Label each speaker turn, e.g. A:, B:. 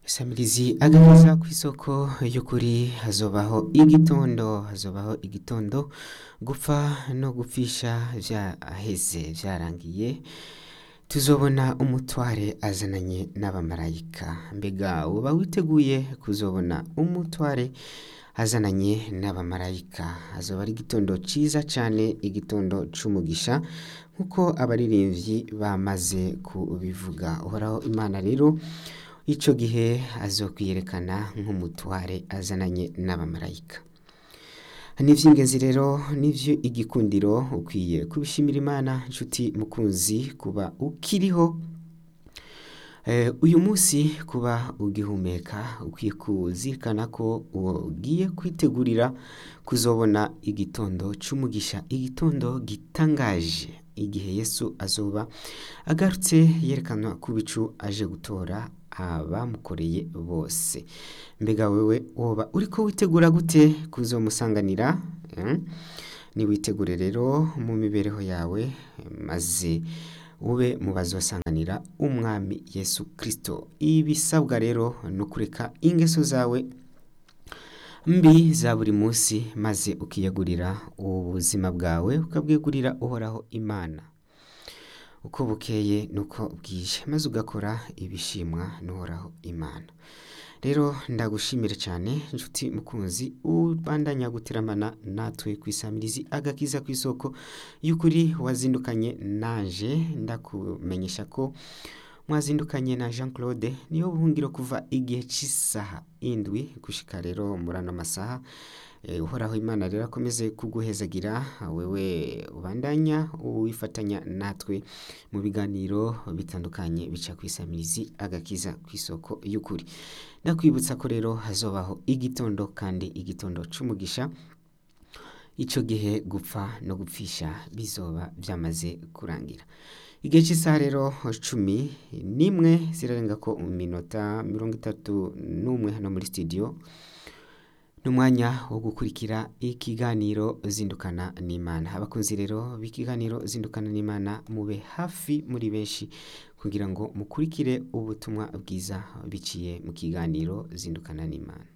A: Samirizi agakiza ku isoko y'ukuri hazobaho igitondo hazobaho igitondo gupfa no gupfisha vyaheze vyarangiye tuzobona umutware azananye n'abamarayika mbega uba witeguye kuzobona umutware azananye n'abamarayika hazoba ari igitondo ciza cane igitondo c'umugisha nk'uko abaririmbyi bamaze kubivuga uhoraho imana rero ico gihe azokwiyerekana nk'umutware azananye n'abamarayika n'ivy'ingenzi rero nivyo igikundiro ukwiye kubishimira imana nshuti mukunzi kuba ukiriho Eh, uyu munsi kuba ugihumeka ukwiye kuzirikana ko ugiye kwitegurira kuzobona igitondo c'umugisha igitondo gitangaje igihe yesu azoba agarutse yerekanwa ku bicu aje gutora abamukoreye bose mbega wewe woba uriko witegura gute kuzomusanganira eh? niwitegure rero mu mibereho yawe maze ube mu bazosanganira umwami yesu kristo ibisabwa rero ni ukureka ingeso zawe mbi za buri munsi maze ukiyegurira ubuzima bwawe ukabwegurira uhoraho imana uko bukeye nuko bwije maze ugakora ibishimwa n'uhoraho imana rero ndagushimire cyane inshuti mukunzi ubandanya guteramana natwe ku isamirizi agakiza ku isoko y'ukuri wazindukanye naje ndakumenyesha ko mwazindukanye na jean claude niyo buhungiro kuva igihe cy'isaha indwi gushika rero muri ano masaha Eh, uhoraho imana rero akomeze kuguhezagira wewe ubandanya wifatanya natwe mu biganiro bitandukanye bica ku isamirizi agakiza ku isoko y'ukuri ndakwibutsa ko rero hazobaho igitondo kandi igitondo c'umugisha ico gihe gupfa no gupfisha bizoba byamaze kurangira igihe cy'isaha rero cumi n'imwe zirarenga ko minota mirongo itatu n'umwe hano muri studio n'umwanya wo gukurikira ikiganiro zindukana n'imana abakunzi rero b'ikiganiro zindukana n'imana mube hafi muri benshi kugira ngo mukurikire ubutumwa bwiza biciye mu kiganiro zindukana n'imana